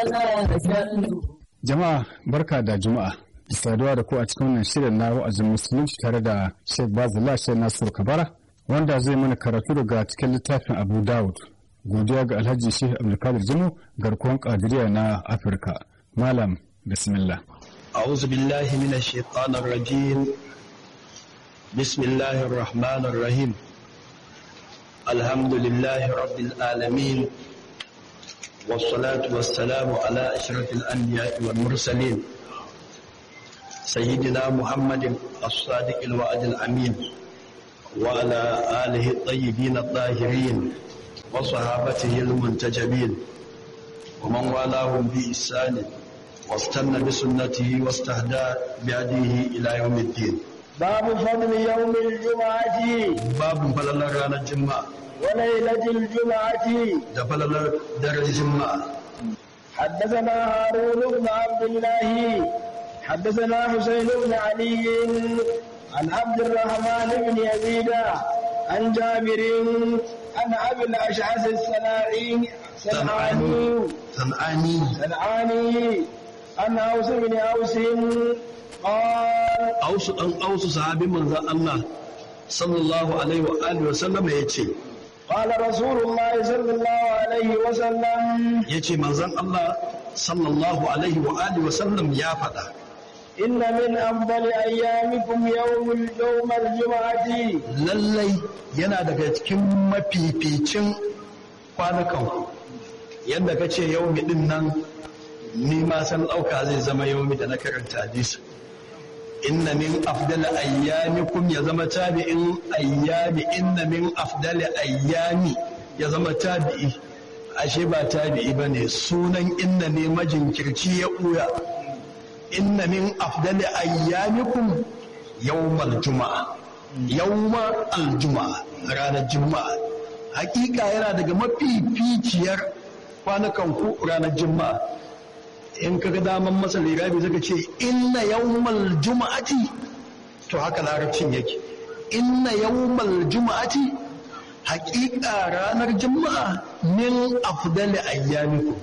Jama'a barka da juma'a. Saduwa da ku a cikin wannan shirin na wa'azin musulunci tare da Sheikh Bazila Sheikh Nasiru Kabara wanda zai mana karatu daga cikin littafin Abu Dawud. Godiya ga Alhaji Sheikh Abdulkadir Jimo garkuwan Kadiriya na Afirka. Malam bismillah. أعوذ بالله من الشيطان الرجيم بسم الله الرحمن الرحيم الحمد لله رب العالمين والصلاة والسلام على أشرف الأنبياء والمرسلين سيدنا محمد الصادق الوعد الأمين وعلى آله الطيبين الطاهرين وصحابته المنتجبين ومن والاهم بإحسان واستنى بسنته واستهدى بهديه إلى يوم الدين باب فضل يوم الجمعة باب فلل رانا الجمعة وليلة الجمعة دفلل در الجمعة حدثنا هارون بن عبد الله حدثنا حسين بن علي عن عبد الرحمن بن يزيد عن جابر عن أبي الأشعث السناعي سنعاني صنعاني سنعاني عن أوس بن أوس قال أوس أن أوس صحابي من ذا الله صلى الله عليه وآله وسلم يتي قال رسول الله صلى الله عليه وسلم يتي من ذا الله صلى الله عليه وآله وسلم يا فدا إن من أفضل أيامكم يوم يوم الجمعة lallai yana daga cikin mafificin kwanukan yadda ka ce yaumi din nan ni ma san ɗauka zai zama yaumi da na karanta hadisi inna min afdala ayyamikum ya zama tabi'in ayyami inna min afdala ayyami ya zama tabi'i ashe ba tabi'i bane sunan inna ne majinkirci ya ɓuya inna min afdali ayyamikum yawmal juma'a yawma aljuma'a ranar juma'a hakika yana daga mafificiyar kwanukan ku ranar juma'a in kaga daman masa lirabi zaka ce inna yawmal juma'ati to haka larabcin yake inna yawmal juma'ati hakika ranar juma'a min afdali ayyamikum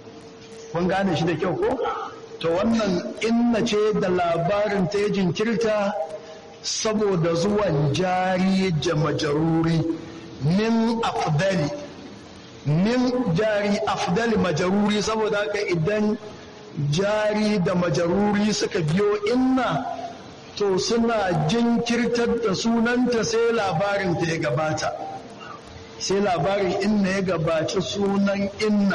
kun gane shi da kyau ko to wannan inna ce da labarin ta ya jinkirta saboda zuwan jari da majaruri min afdali min jari afdali majaruri saboda haka idan jari da majaruri suka biyo inna to suna jinkirtar da sunanta sai labarin ta ya gabata sai labarin inna ya gabaci sunan inna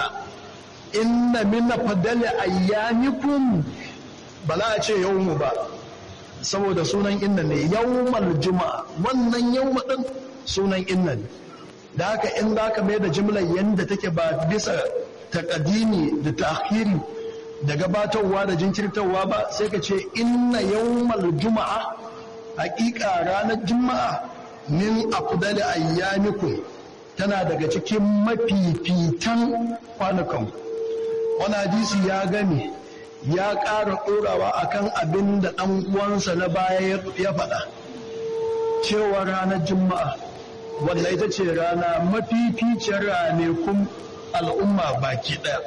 inna min fadali ayyamikum ba za a ce yawmu ba saboda sunan inna ne yawmal juma'a wannan yawma din sunan inna ne da haka in za ka mai da jimlar yadda take ba bisa takadimi da ta'khiri da gabatarwa da jinkirtarwa ba sai ka ce inna yawmal juma'a haƙiƙa ranar juma'a min afdali ayyamikum tana daga cikin mafifitan kwanukan wani hadisi ya gani ya ƙara ɗorawa akan abin da ɗan uwansa na baya ya faɗa cewa ranar juma'a wanda ita ce rana mafificiyar ranakun al'umma baki ɗaya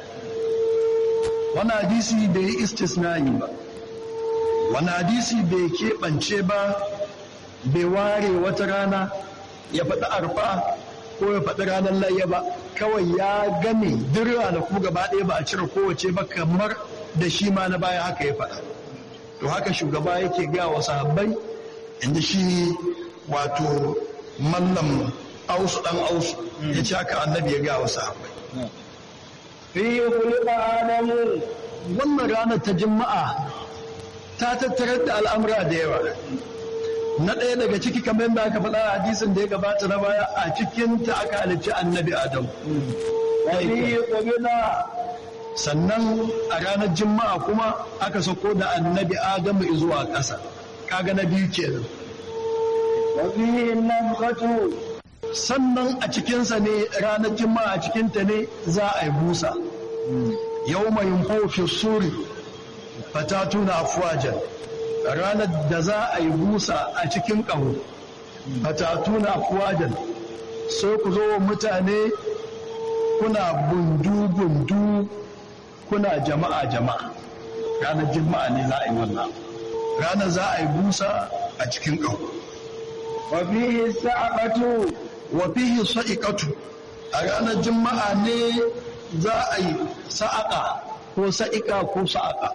wani hadisi bai yi istisnani ba wani hadisi bai keɓance ba bai ware wata rana ya faɗi arfa ko ya faɗi ranar layya ba kawai ya game duk ranaku gaba ɗaya ba a cire kowace ba kamar da shi ma na baya haka ya faɗa to haka shugaba yake ga wa sahabbai inda shi wato mallam ausu ɗan ausu ya ce haka annabi ya ga wa sahabbai fi khuliqa adamu wannan ranar ta juma'a ta tattarar da al'amura da yawa na ɗaya daga ciki kamar yadda aka faɗa a hadisin da ya gabata na baya a cikin ta aka halicci annabi adam wa fi qubila sannan a ranar juma'a kuma aka sako da annabi adamu zuwa ƙasa kaga na biyu kenan wa fi nafkhatu sannan a cikinsa ne ranar juma'a a cikinta ne za a yi busa yau mai fi suri fatatuna afuwajen ranar da za a yi busa a cikin ƙaho fatatuna afuwajen sai ku zo mutane kuna gundu-gundu kuna jama'a jama'a ranar juma'a ne za a yi wannan ranar za a yi busa a cikin ƙaho wa fihi sa'aqatu wa fihi sa'iqatu a ranar juma'a ne za a yi sa'aqa ko sa'iqa ko sa'aqa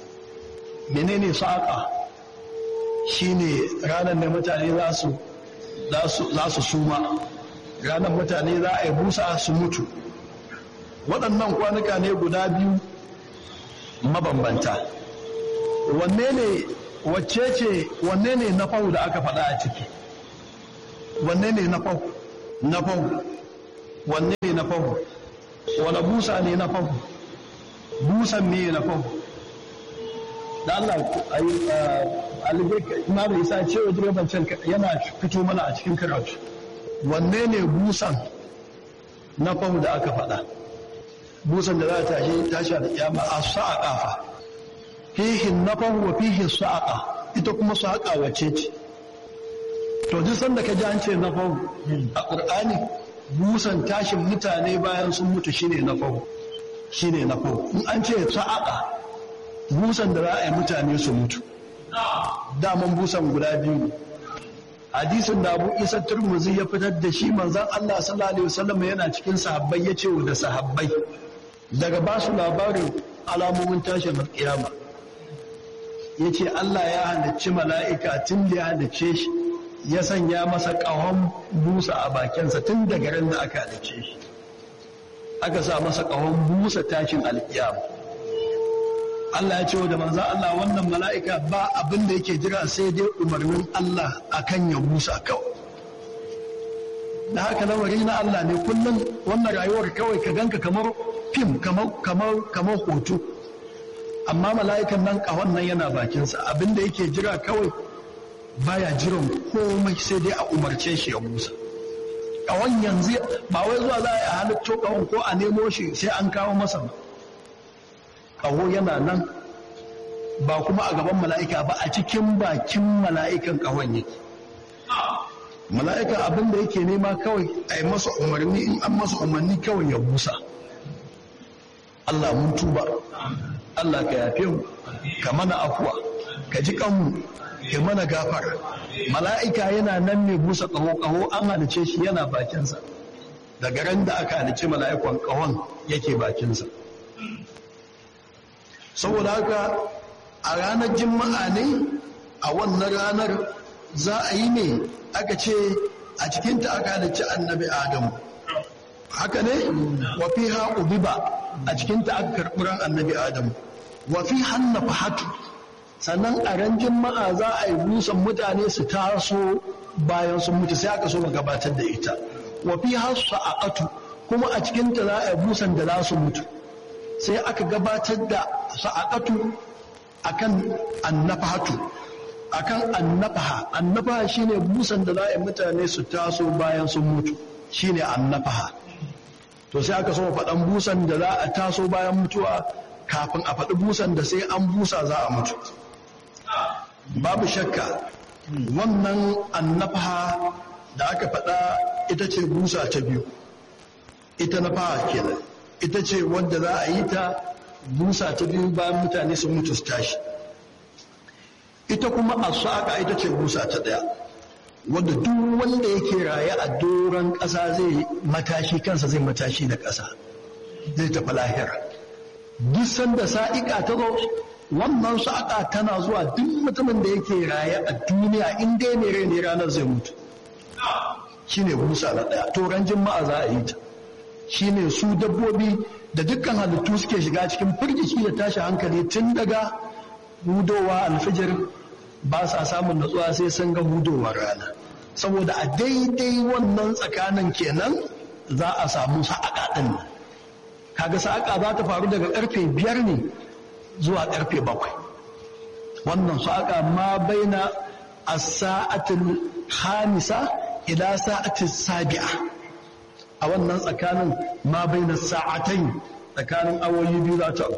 menene sa'aqa shine ranar da mutane za su za su suma ranar mutane za a yi busa su mutu waɗannan kwanuka ne guda biyu mabambanta wanne ne wacce ce wanne ne na fau da aka faɗa a ciki wanne ne na fau na fau wanne ne na fau wane busa ne na fau busan ne na fau da Allah alibai imamu isa cewa direban can yana fito mana a cikin karatu wanne ne busan na fau da aka faɗa busan da za ta tashi tashi da kiyama a sa'a fa fihi nafahu wa fihi sa'a ita kuma sa'a wace ce to duk sanda ka ji an ce nafahu a qur'ani busan tashin mutane bayan sun mutu shine nafahu shine nafahu in an ce sa'a busan da za a yi mutane su mutu daman busan guda biyu hadisin da abu isa turmuzi ya fitar da shi manzan allah sallallahu alaihi wasallam yana cikin sahabbai ya ce da sahabbai daga ba su labarin alamomin tashin kiyama ya ce allah ya halicci mala'ika tun da ya halicce shi ya sanya masa ƙahon busa a bakinsa tun daga ran da aka halicce shi aka sa masa ƙahon busa tashin alkiyama Allah ya ce wa da manzan Allah wannan mala'ika ba abin da yake jira sai dai umarnin Allah akan ya busa kawai. Da haka lamari na Allah ne kullum wannan rayuwar kawai ka ganka kamar fim kamar hoto. Amma mala'ikan nan ƙahon nan yana bakinsa abin da yake jira kawai baya jiran komai sai dai a umarce shi ya busa. Ƙahon yanzu ba wai zuwa za a yi halitto ƙahon ko a nemo shi sai an kawo masa ba. ƙaho yana nan ba kuma a gaban mala'ika ba a cikin bakin mala'ikan ƙahon yake mala'ika abin da yake nema kawai a yi masa umarni in an masa umarni kawai ya busa Allah mun tuba Allah ka yafe mu ka mana afuwa ka ji kanmu ka mana gafara mala'ika yana nan ne busa ƙaho ƙaho an halice shi yana bakinsa daga ran da aka halice mala'ikon ƙahon yake bakinsa saboda haka a ranar jima'a ne a wannan ranar za a yi ne aka ce a cikinta aka halicci annabi adamu haka ne wafi ha ubiba a cikinta aka karɓi ran annabi adamu wafi hanna fahatu sannan a ran jima'a za a yi busan mutane su taso bayan sun mutu sai aka so mu gabatar da ita wafi ha sa'aqatu kuma a cikinta za a yi busan da za su mutu sai aka gabatar da sa'aqatu akan annafahatu akan annafaha annafaha shine busan da za mutane su taso bayan sun mutu shine annafaha to sai aka so faɗan busan da za a taso bayan mutuwa kafin a faɗi busan da sai an busa za a mutu babu shakka wannan annafaha da aka faɗa ita ce busa ta biyu ita nafaha kenan ita ce wadda za a yi ta busa ta biyu bayan mutane sun mutu su tashi ita kuma a saƙa ita ce busa ta ɗaya wadda duk wanda yake raye a doron ƙasa zai matashi kansa zai matashi da ƙasa zai tafi lahira duk sanda sa'iƙa ta zo wannan saƙa tana zuwa duk mutumin da yake raye a duniya in dai ne rai ne ranar zai mutu shine busa na ɗaya to ran jima'a za a yi ta shine su dabbobi da dukkan halittu suke shiga cikin firgici da tashi hankali tun daga hudowa alfijir ba sa samun natsuwa sai sun ga hudowar rana saboda a daidai wannan tsakanin kenan za a samu sa'aƙa ɗin nan kaga sa'aƙa za ta faru daga ƙarfe biyar ne zuwa ƙarfe bakwai wannan sa'aƙa ma baina a sa'atin hamisa ila sa'atin sabi'a a wannan tsakanin ma bai na sa'atai tsakanin awoyi biyu za ta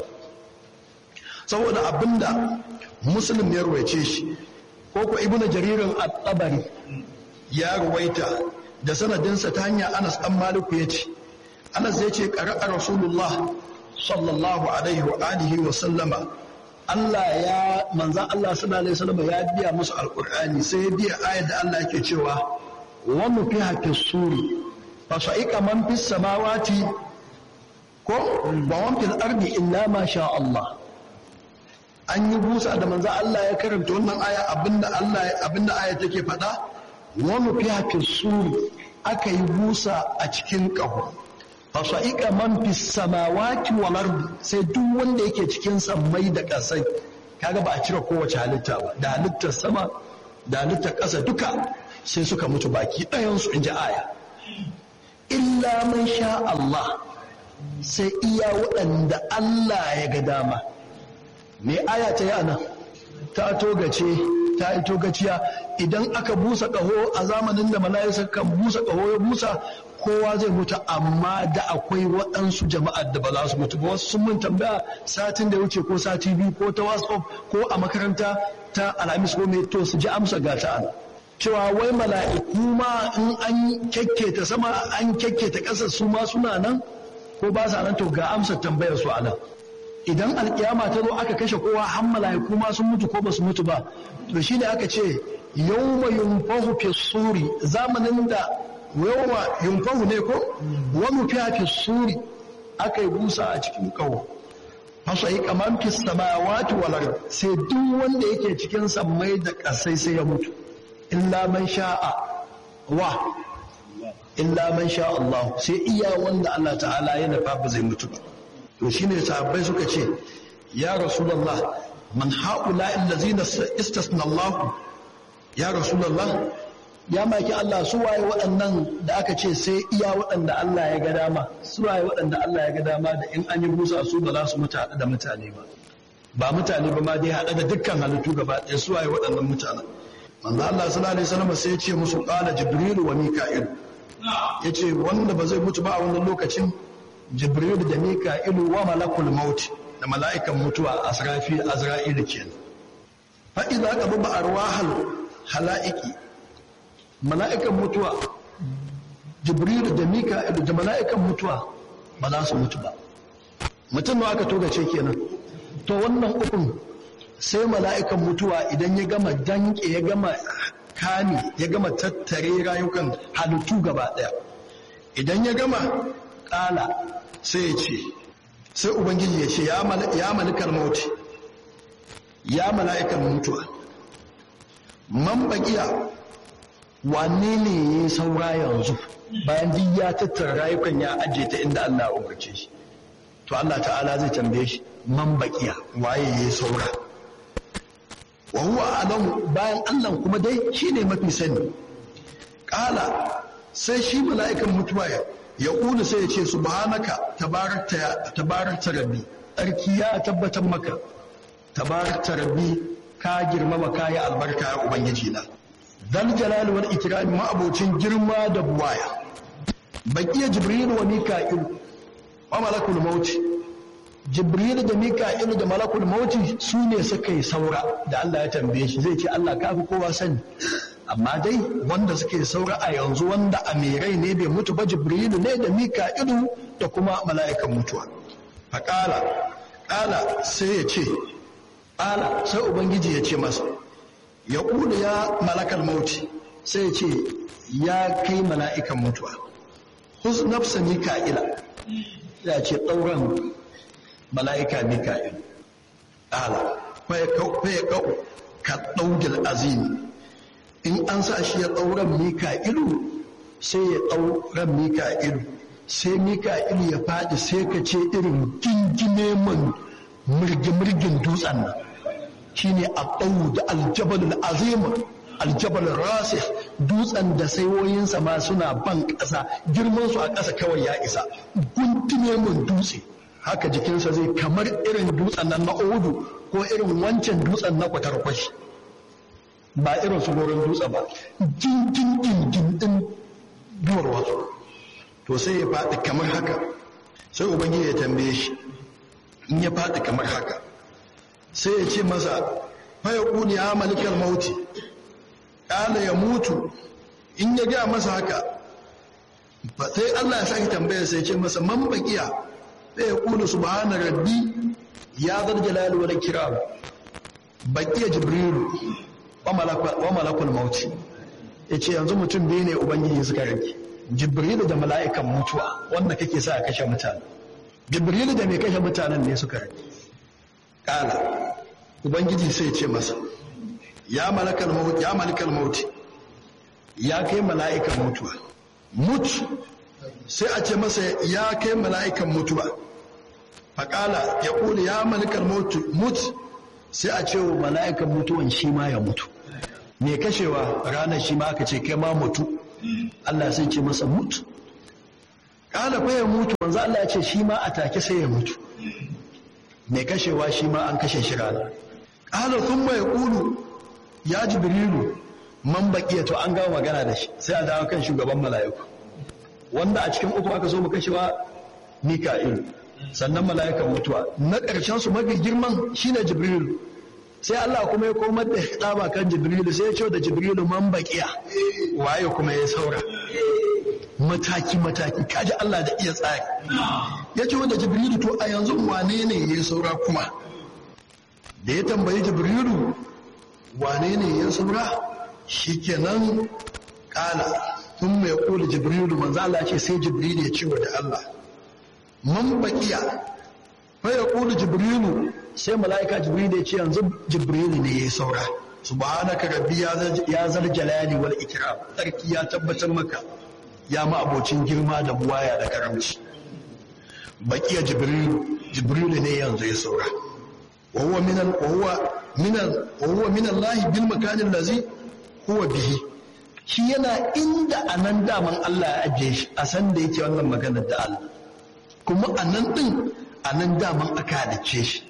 saboda abinda musulun ya ruwaice shi ko ko ibnu jaririn at-tabari ya ruwaita da sanadinsa ta hanyar anas dan maliku ya ce anas ya ce ƙara'a rasulullah sallallahu alaihi wa alihi wa sallama Allah ya manzan Allah sallallahu alaihi wasallam ya biya musu alqur'ani sai ya biya ayar da Allah yake cewa wa nufiha fi suri fa sa'iqa man fis samawati ko ba wan fil ardi illa ma sha Allah an yi busa da manzan Allah ya karanta wannan aya abinda Allah abinda aya take faɗa wa nufiha fi suri aka yi busa a cikin ƙaho fasa'ika man fi samawati wal ardi sai duk wanda yake cikin sammai da ƙasai kaga ba a cire kowace halitta ba da halittar sama da halittar ƙasa duka sai suka mutu baki ɗayan su inji aya illa man sha Allah sai iya waɗanda Allah ya ga dama me aya ta yi anan ta togace ta yi togaciya idan aka busa ƙaho a zamanin da mala'isa kan busa ƙaho ya busa kowa zai mutu amma da akwai waɗansu jama'ar da ba za su mutu ba wasu sun mun tambaya satin da ya wuce ko sati biyu ko ta whatsapp ko a makaranta ta alhamis ko mai to su ji amsa ga ta ana cewa wai mala'iku ma in an kyakketa sama an kyakketa ƙasa su ma suna nan ko ba sa nan to ga amsar tambayar su a nan idan alkiyama ta zo aka kashe kowa har mala'iku ma sun mutu ko ba su mutu ba to shine aka ce yawma yunfahu fi suri zamanin da yawma yunfahu ne ko wa nufiya fi suri aka yi busa a cikin kawo fasa yi kaman fi samawati wal ard sai duk wanda yake cikin sammai da kasai sai ya mutu illa man sha'a wa illa man sha Allah sai iya wanda Allah ta'ala ya nufa ba zai mutu ba to shine sahabbai suka ce ya rasulullah man haula allazina istasna Allah ya rasulullah ya maki Allah su waye waɗannan da aka ce sai iya waɗanda Allah ya ga dama su waye waɗanda Allah ya ga dama da in an yi busa su ba za su mutu haɗe da mutane ba ba mutane ba ma dai haɗe da dukkan halittu gaba ɗaya su waye waɗannan mutanen manzo Allah sallallahu alaihi wasallam sai ya ce musu qala jibril wa mika'il yace wanda ba zai mutu ba a wannan lokacin jibril da mika'ilu wa malakul maut da mala'ikan mutuwa asrafi azra'il kenan fa idza qabba arwahal hala'iki mala'ikan mutuwa jibril da mika'ilu da mala'ikan mutuwa ba za su mutu ba mutum da aka togace kenan to wannan ukun sai mala'ikan mutuwa idan ya gama danke ya gama kani ya gama tattare rayukan halittu gaba daya idan ya gama kala sai ya ce sai ubangiji ya ce ya malikar mauti ya mala'ikan mutuwa man bakiya wane ne ya saura yanzu bayan duk ya tattara rayukan ya ajiye ta inda Allah ya umarce shi to Allah ta'ala zai tambaye shi man bakiya waye ya saura wa huwa alamu bayan Allah kuma dai shine mafi sani kala sai shi mala'ikan mutuwa ya ya ƙuna sai ya ce subhanaka tabarakta rabbi tsarki ya tabbatar maka tabarakta rabbi ka girmama kayi albarka ya ubangiji na dal jalali wal ikrami ma'abocin girma da buwaya baqiya jibril wa mika'il wa malakul maut jibril da mika'il da malakul maut su ne suka yi saura da Allah ya tambaye shi zai ce Allah ka fi kowa sani amma dai wanda suke saura a yanzu wanda amirai ne bai mutu ba jibrilu ne da mika'ilu da kuma mala'ikan mutuwa faƙala ƙala sai ya ce ƙala sai ubangiji ya ce masa ya ƙulu ya malakal mauti sai ya ce ya kai mala'ikan mutuwa hus nafsa mika'ila ya ce ɗauran mala'ika mika'il ƙala kwaye kau ka ɗaugil azimi in an sa shi ya ɗauran mika'ilu sai ya ɗauran mika'ilu sai mika'ilu ya faɗi sai ka ce irin gingime man mirgin dutsen nan shi ne a ɗau da aljabalin azima aljabalin rasi dutsen da saiwoyinsa ma suna ban ƙasa girmansu a ƙasa kawai ya isa guntume man dutse haka jikinsa zai kamar irin dutsen nan na odu ko irin wancan dutsen na kwatarkwashi ba irin su goron dutse ba jingin gingin din duwar wasu to sai ya faɗi kamar haka sai ubangiji ya tambaye shi in ya faɗi kamar haka sai ya ce masa faya ƙuni ya malikar mauti ƙala ya mutu in ya gaya masa haka sai Allah ya sake tambaya sai ce masa man baƙiya sai ya kulu subhana rabbi ya zal jalali wal ikram baqiya jibrilu wa malakul mauti yace yanzu mutum biyu ne ubangiji suka rage jibrilu da mala'ikan mutuwa wanda kake sa kashe mutane jibrilu da mai kashe mutanen ne suka rage kala ubangiji sai ce masa ya malakal mauti ya malikal mauti ya kai mala'ikan mutuwa mut sai a ce masa ya kai mala'ikan mutuwa faƙala ya ƙuli ya malikal mut sai a ce wa mala'ikan mutuwan shi ma ya mutu mai kashewa ranar shi ma aka ce kai ma mutu Allah sai ce masa mutu ƙala fa ya mutu wanzu Allah ya ce shi ma a take sai ya mutu mai kashewa shi ma an kashe shi ranar ƙala sun mai ƙulu ya jibrilu man baƙiya to an gama magana da shi sai a dawo kan shugaban mala'iku wanda a cikin uku aka so mu kashewa mika'ilu sannan mala'ikan mutuwa na ƙarshen su mafi girman shine jibrilu sai Allah kuma ya komar da tsaba kan jibrilu sai ya ce da jibrilu man baƙiya waye kuma ya saura mataki mataki kaji Allah da iya tsari ya ce da jibrilu to a yanzu wane ne ya saura kuma da ya tambayi jibrilu wane ne ya saura shikenan kala sun mai kula jibrilu manzo Allah ce sai jibrilu ya ce wa da Allah man baqiya fa ya kula jibrilu sai malaika jibrilu ya ce yanzu jibrilu ne ya saura subhanaka rabbi ya zal jalali wal ikram sarki ya tabbatar maka ya ma abocin girma da buwaya da karamci baqiya jibrilu jibrilu ne yanzu ya saura wa huwa min wa huwa min wa huwa min Allah bil makan allazi huwa bihi shi yana inda anan daman Allah ya ajiye shi a san da yake wannan magana da Allah kuma anan din anan daman aka halice shi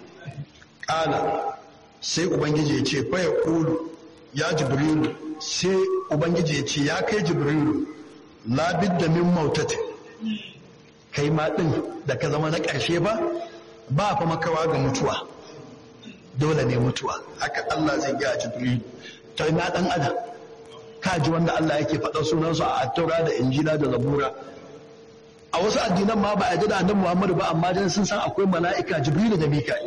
kala sai ubangiji ya ce fa ya kulu ya jibrilu sai ubangiji ya ce ya kai jibrilu la bidda min mautati kai ma din da ka zama na ƙarshe ba ba fa makawa ga mutuwa dole ne mutuwa haka Allah zai ga jibrilu ta na dan adam kaji wanda Allah yake faɗa sunansu a attaura da injila da zabura a wasu addinan ma ba a ji da annabi Muhammadu ba amma dan sun san akwai mala'ika jibrilu da mika'il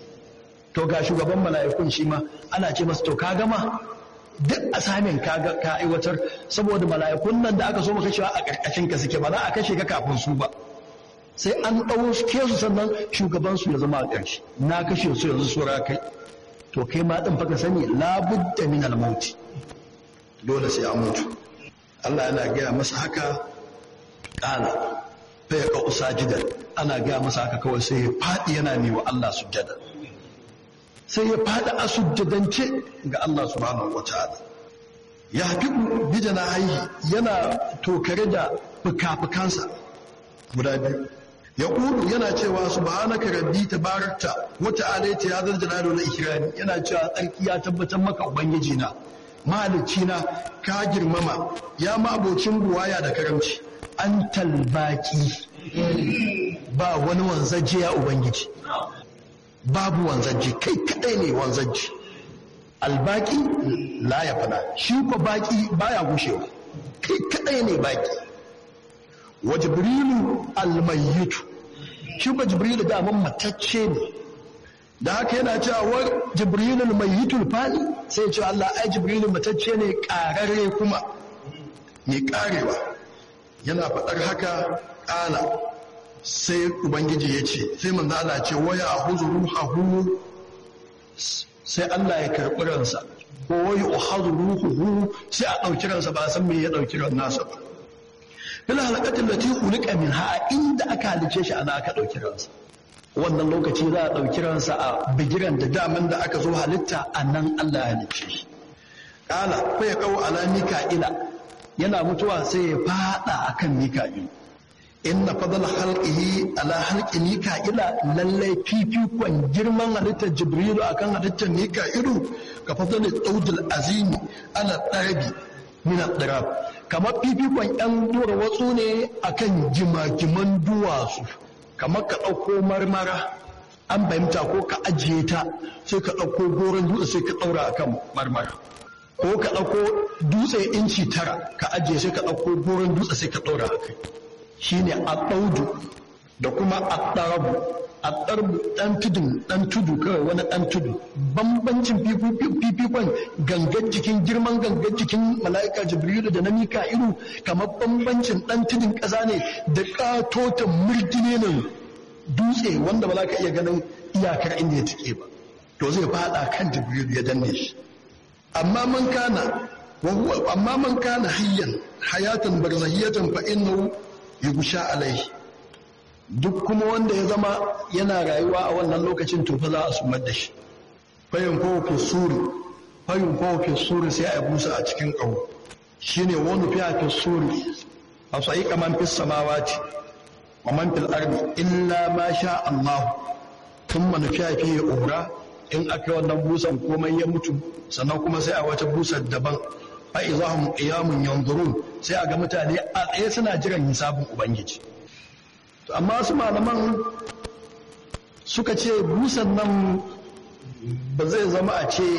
to ga shugaban mala'ikun shi ma ana ce masa to ka gama duk asamin ka ka aiwatar saboda mala'ikun nan da aka so maka cewa a karkashin ka suke ba za a kashe ka kafin su ba sai an ɗauke su sannan shugaban su ya zama a ƙarshe na kashe su yanzu sura kai to kai ma din faka sani labudda min al-mauti dole sai an mutu Allah yana gaya masa haka kana fa ya usajidan ana gaya masa haka kawai sai ya fadi yana ne wa Allah sujjada sai ya fada a sujjadance ga Allah subhanahu wataala ya hafiku bi haihi yana tokare da fuka-fukansa guda biyu ya ƙuru yana cewa subhanaka rabbi tabarakta wa ta'ala ta ya zarjana da wani ikirani yana cewa tsarki ya tabbatar maka ubangiji na mahalicci na ka girmama ya ma abocin buwaya da karamci an talbaki ba wani wanzaje ya ubangiji babu wanzaje kai kadai ne wanzaje albaki la ya fana shi ko baki baya gushewa kai kadai ne baki wa jibrilu almayyitu shi ba jibrilu da man matacce ne da haka yana cewa wa jibrilu almayyitul fani sai ya ce Allah ai jibrilu matacce ne kararre kuma mai karewa yana faɗar haka ƙala sai ubangiji ya ce sai manzo Allah ce waya ahuzu ruhahu sai Allah ya karɓi ransa ko waya ahuzu ruhuhu sai a ɗauki ransa ba san me ya ɗauki ran nasa ba fil halaqatin lati khuliqa minha inda aka halice shi ana aka dauki ransa wannan lokaci za a dauki ransa a bigiran da daman da aka zo halitta anan Allah ya halice shi kala fa ya kawo ala mika'ila yana mutuwa sai ya fada akan mika'il inna fadl halqihi ala halqi mika'ila lallai fifikon girman halittar jibrilu akan halittar mika'ilu ka fadl daudul azimi ala darabi min ad-darab kamar fifikon 'yan dora watsu ne akan jimagiman duwatsu kamar ka ɗauko marmara an fahimta ko ka ajiye ta sai ka ɗauko goron dutse sai ka ɗaura a kan marmara ko ka ɗauko dutse inci tara ka ajiye sai ka ɗauko goron dutse sai ka ɗaura a kai shi ne a ɗaudu da kuma addarabu addarabu dan tudun dan tudu kawai wani dan tudu bambancin fifikon gangan jikin girman gangan jikin mala'ika jibrilu da na mika'ilu kamar bambancin dan tudun ƙasa ne da katotan murgine nan dutse wanda ba za ka iya ganin iyakar inda ya tike ba to zai fada kan jibrilu ya danne shi amma man kana amma man kana hayyan hayatan barzahiyatan fa innahu yughsha alaihi duk kuma wanda ya zama yana rayuwa a wannan lokacin to fa za a sumar da shi fayin kowace suri fayin kowace suri sai a busa a cikin ƙaho shine wani fi a suri a sai kaman fi samawati wa man fil ardi illa ma sha Allah thumma nufiya fi ura in aka wannan busan komai ya mutu sannan kuma sai a wata busar daban fa izahum qiyamun yanzurun sai a ga mutane a tsaye suna jiran hisabin ubangiji amma su malaman suka ce busan nan ba zai zama a ce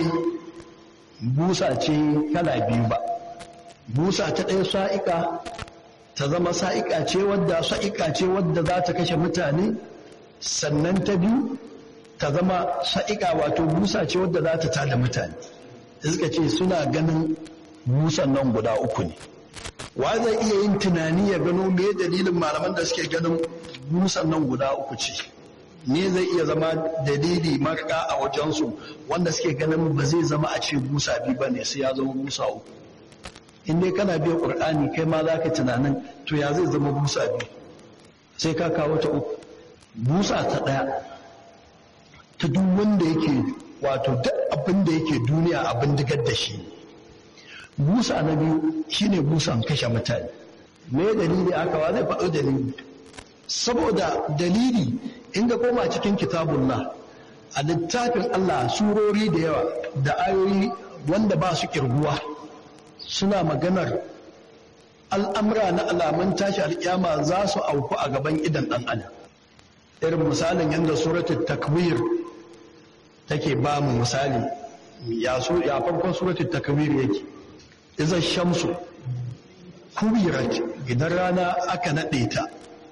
busa ce kala biyu ba busa ta ɗaya sa'ika ta zama sa'ika ce wadda sa'ika ce wadda za ta kashe mutane sannan ta biyu ta zama sa'ika wato busa ce wadda za ta tada mutane suka ce suna ganin busan nan guda uku ne wa zai iya yin tunani ya gano me dalilin malaman da suke ganin busan nan guda uku ce ne zai iya zama dalili marka a wajensu wanda suke ganin ba zai zama a ce busa biyu ba ne sai ya zama busa uku in dai kana biya ƙur'ani kai ma za ka tunanin to ya zai zama busa biyu sai ka kawo ta uku busa ta ɗaya ta duk wanda yake wato duk abin da yake duniya abin digar da shi busa na biyu shine busan kashe mutane me dalili aka wa zai faɗo dalili saboda dalili in ga koma cikin kitabullah a littafin Allah surori da yawa da ayoyi wanda ba su kirguwa suna maganar al'amura na alamun tashi alƙyama za su auku a gaban idan ɗan adam irin misalin yadda suratul takwir take ba mu misali ya farkon suratul takwir yake izan shamsu kubirat idan rana aka naɗe ta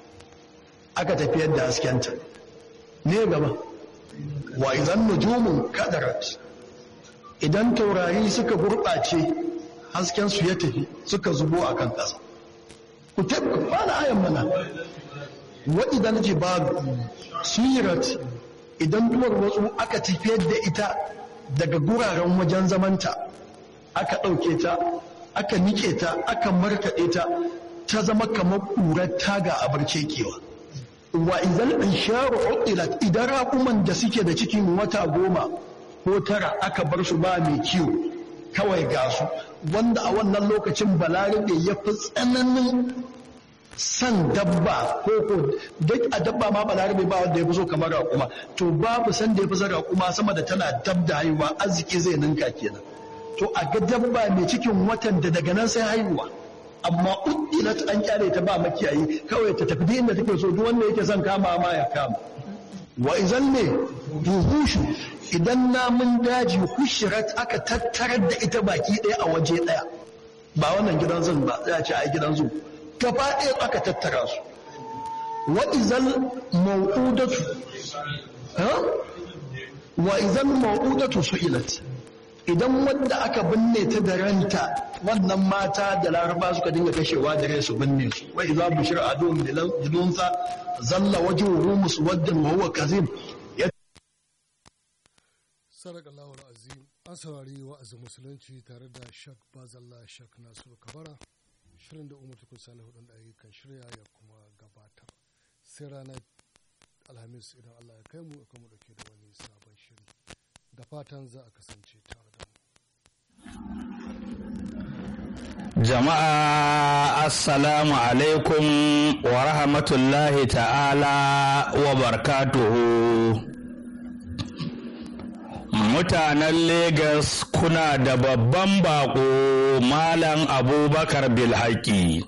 aka tafiyar da haskenta ne gaba wa idan nujumun kadarat idan taurari suka gurɓace haskensu ya tafi suka zubo a kan ƙasa ku tabbata ba na ayan mana wa idan jibalu suyirat idan duwar wasu aka tafiyar da ita daga guraren wajen zamanta aka ɗauke ta aka nike ta aka markaɗe ta ta zama kamar ƙurar taga a barce kewa wa idan isharu uqilat idan raƙuman da suke da cikin wata goma ko tara aka bar su ba mai kiwo kawai ga su wanda a wannan lokacin balarabe ya fi tsananin san dabba ko ko duk a dabba ma balarabe ba wanda ya fi so kamar raƙuma to babu san da ya fi son raƙuma sama da tana dab da haihuwa arziki zai ninka kenan to a ga dabba mai cikin watan da daga nan sai haihuwa amma uddilat an kyale ta ba makiyayi kawai ta tafi inda take so duk wanda yake son kama ma ya kama wa idan ne duhushu idan namun daji hushirat aka tattarar da ita baki ɗaya a waje ɗaya ba wannan gidan zan ba ya ce a gidan zu gaba ɗaya aka tattara su wa idan mau'udatu wa idan mau'udatu su'ilat idan wanda aka binne ta da ranta wannan mata da laraba suka dinga kashewa da rai su binne su wa idza bushira adum bilunsa zalla wajhuhu muswaddan wa huwa kazim sadaka lawar azim an saurari wa'azin musulunci tare da shak bazalla shak nasiru kabara shirin da umar tukun salihu dan ayyukan shirya ya kuma gabatar sai ranar alhamis idan allah ya kai mu kuma dauke da wani sabon shiri da fatan za a kasance tare da mu Jama'a Assalamu alaikum wa rahmatullahi ta'ala wa barkatuhu. Mutanen Legas kuna da babban bako Malam Abubakar Bilhaki.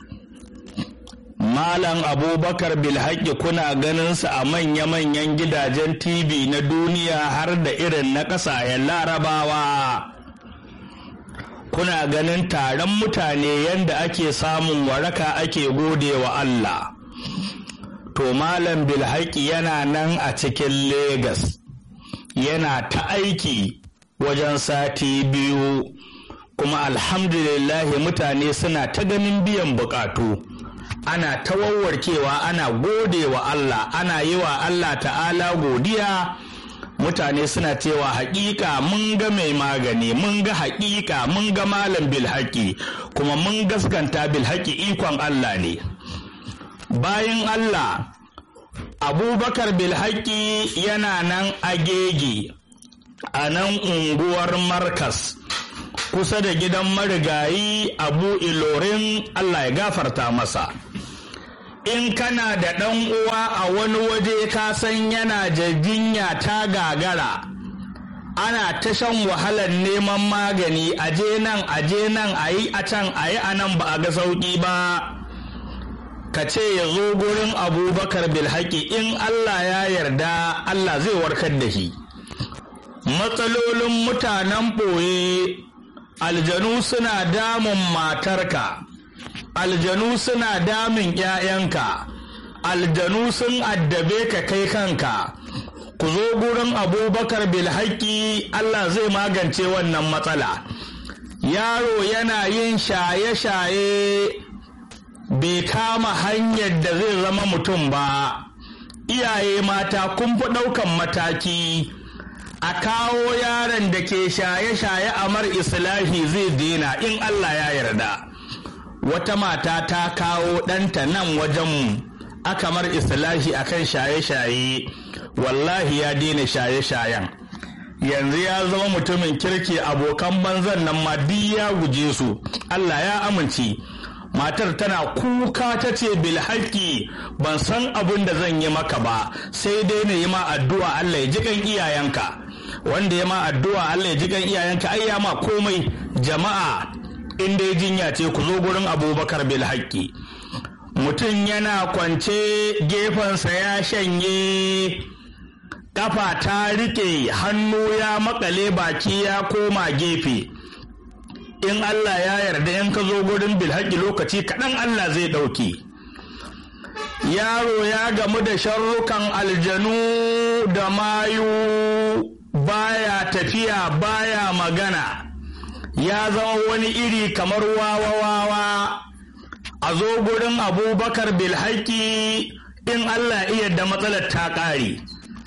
Malam Abubakar Bilhaki kuna ganinsa a manya-manyan gidajen TV na duniya har da irin na ƙasashen larabawa. kuna ganin taron mutane yadda ake samun waraka ake gode wa Allah. To to malam bilhaki yana nan a cikin Legas yana ta aiki wajen sati biyu kuma alhamdulillahi mutane suna ta ganin biyan bukatu ana ta wawwarkewa ana gode wa Allah ana yi wa Allah ta'ala godiya mutane suna cewa haƙiƙa mun ga mai magani mun ga haƙiƙa mun ga malam bilhaki kuma mun gaskanta bilhaki ikon Allah ne bayan Allah abubakar bilhaki yana nan agege a nan unguwar markas kusa da gidan marigayi abu ilorin Allah ya gafarta masa in kana da ɗan uwa a wani waje ka san yana jinya ta gagara ana ta shan wahalar neman magani aje nan aje nan a yi a can a yi a nan ba a ga sauƙi ba ka ce ya zo gurin abubakar bilhaki in allah ya yarda allah zai warkar da shi matsalolin mutanen ɓoye aljanu suna damun matarka aljanu suna damun ‘ya'yanka, aljanu sun addabe ka kai kanka, ku zo gurin abubakar bilhaki Allah zai magance wannan matsala. Yaro yana yin shaye-shaye bai kama hanyar da zai zama mutum ba, iyaye mata kun fi ɗaukan mataki. A kawo yaron da ke shaye-shaye a mar islahi zai dena in Allah ya yarda. wata mata ta kawo ɗanta nan wajenmu aka mar islahi akan shaye-shaye wallahi ya daina shaye-shayen yanzu ya zama mutumin kirki abokan banzan nan ma duk ya guje su Allah ya amince matar tana kuka ta ce bilhaki ban san abin da zan yi maka ba sai dai na yi ma addu'a Allah ya ji kan iyayenka wanda ya ma addu'a Allah ya ji kan iyayenka ai ya ma komai jama'a in dai jinya ce ku zo gurin abubakar bil haƙƙi mutum yana kwance gefensa ya shanye ƙafa ta riƙe hannu ya makale baki ya koma gefe in Allah ya yarda in ka zo gurin bilhaƙi lokaci kaɗan Allah zai ɗauke yaro ya gamu da sharrukan aljanu da mayu baya tafiya baya magana ya zama wani iri kamar wawa-wawa a zo gurin abubakar bilhaki in Allah iya da matsalar ta ƙare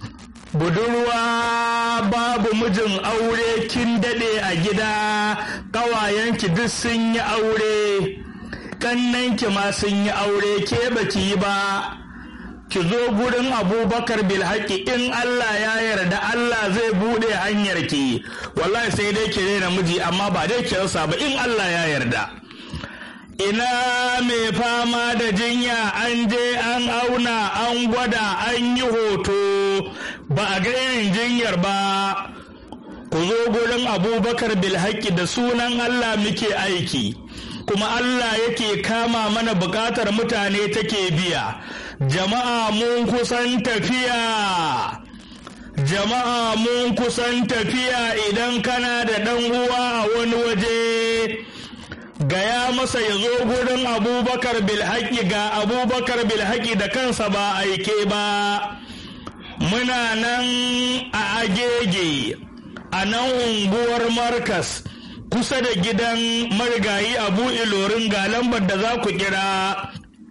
budurwa babu mijin aure kin daɗe a gida ƙawayenki duk sun yi aure ƙannanki ma sun yi aure ke baki yi ba ki zo gurin abubakar bilhaki in Allah ya yarda Allah zai buɗe hanyarki wallahi sai dai ki rena miji amma ba dai ki rasa ba in Allah ya yarda ina mai fama da jinya an je an auna an gwada an yi hoto ba a ga irin jinyar ba ku zo gurin abubakar bilhaki da sunan Allah muke aiki kuma Allah yake kama mana bukatar mutane take biya jama'a mun kusan tafiya jama'a mun kusan tafiya idan kana da ɗan uwa a wani waje gaya masa ya zo gurin abubakar bilhaki ga abubakar bilhaki da kansa ba aike ba muna nan a agege a nan unguwar markas kusa da gidan marigayi abu ilorin ga lambar da za ku kira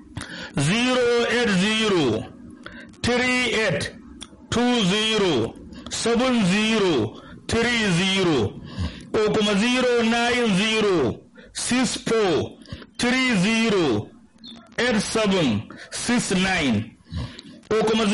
080 38 20 70 30 ko kuma 090 64 30 87 69 ko kuma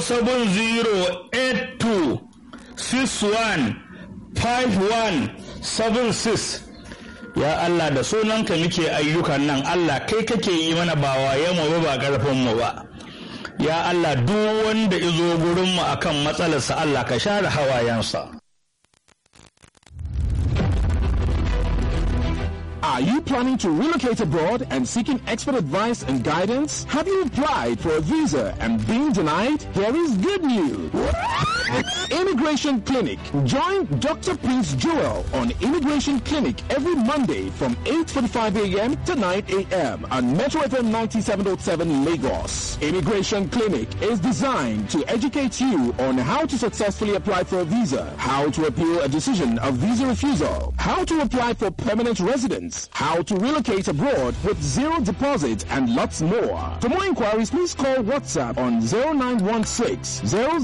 07082 61 51 76 ya Allah da sunanka muke ayyukan nan Allah kai kake yi mana ba waye mu ba ba karfin mu ba ya Allah duk wanda izo gurin mu akan matsalarsa Allah ka share hawayensa Are you planning to relocate abroad and seeking expert advice and guidance? Have you applied for a visa and been denied? Here is good news. Immigration Clinic. Join Dr. Prince Joel on Immigration Clinic every Monday from 8.45 a.m. to 9 a.m. on Metro FM 97.7 Lagos. Immigration Clinic is designed to educate you on how to successfully apply for a visa, how to appeal a decision of visa refusal, how to apply for permanent residence, how to relocate abroad with zero deposit, and lots more. For more inquiries, please call WhatsApp on 0916 000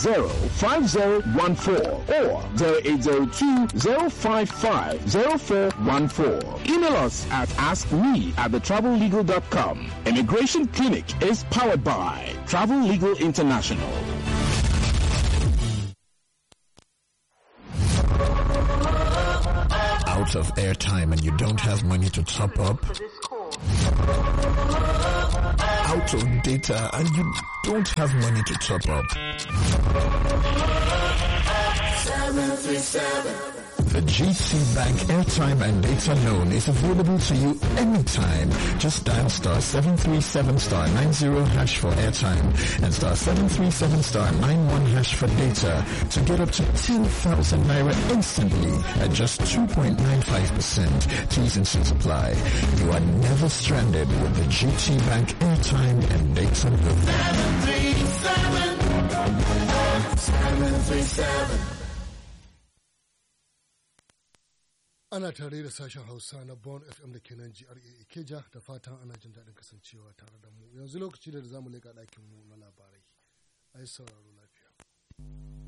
5014 or 0802 055 0414. Email us at askme at thetravellegal.com. Immigration Clinic is powered by Travel Legal International. out of airtime and you don't have money to top up, out of data and you don't have money to top up. The GT Bank airtime and data loan is available to you anytime. Just dial star 737 star 90 hash for airtime and star 737 star 91 hash for data to get up to 10,000 naira instantly at just 2.95%. T's and C's apply. You are never stranded with the GT Bank airtime and data loan. 737 737 ana tare da sashen hausa na bon fm da kenan gra ikeja da fatan ana jin daɗin kasancewa tare da mu yanzu lokaci da za mu leƙa ɗakinmu na labarai a yi sauraro lafiya